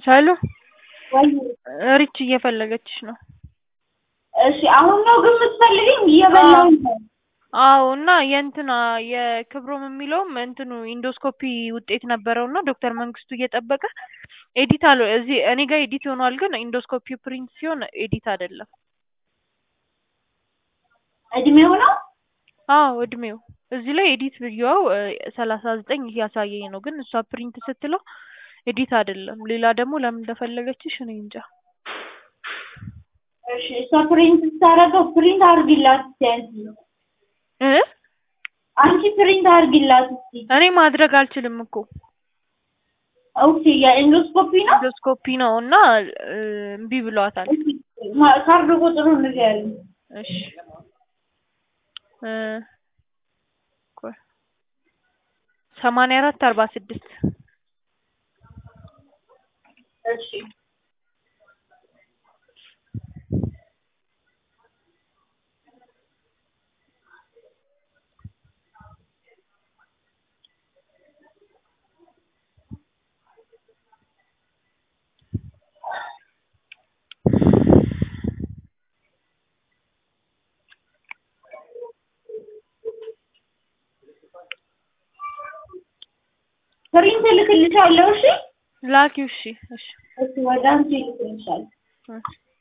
ቻሉ ወይ ሪች እየፈለገችሽ ነው። እሺ አሁን ነው ግን የምትፈልጊኝ? እየበላሁ ነው። አዎ እና የእንትና የክብሮም የሚለውም እንትኑ ኢንዶስኮፒ ውጤት ነበረው እና ዶክተር መንግስቱ እየጠበቀ ኤዲት አለ እዚህ እኔ ጋር ኤዲት ሆኗል፣ ግን ኢንዶስኮፒ ፕሪንት ሲሆን ኤዲት አይደለም። እድሜው ነው አዎ እድሜው እዚህ ላይ ኤዲት ብዬው ሰላሳ ዘጠኝ እያሳየኝ ነው፣ ግን እሷ ፕሪንት ስትለው ኤዲት አይደለም። ሌላ ደግሞ ለምን እንደፈለገችሽ እኔ እንጃ። እሺ እሷ ፕሪንት ስታደርገው ፕሪንት አድርጊላት እስኪ አንቺ እ አንቺ ፕሪንት አድርጊላት እስኪ። እኔ ማድረግ አልችልም እኮ ኦኬ የኢንዶስኮፒ ነው ኢንዶስኮፒ ነው እና እ እምቢ ብሏታል። እሺ፣ ማ- ካርድ ቁጥሩን ንገሪኝ። እሺ እ ቆይ ሰማንያ አራት አርባ ስድስት እሺ ፕሪንት እልክልሻለሁ። እሺ ላኪው። እሺ እሺ እሺ ወደ አንቺ እልክልሻለሁ። እሺ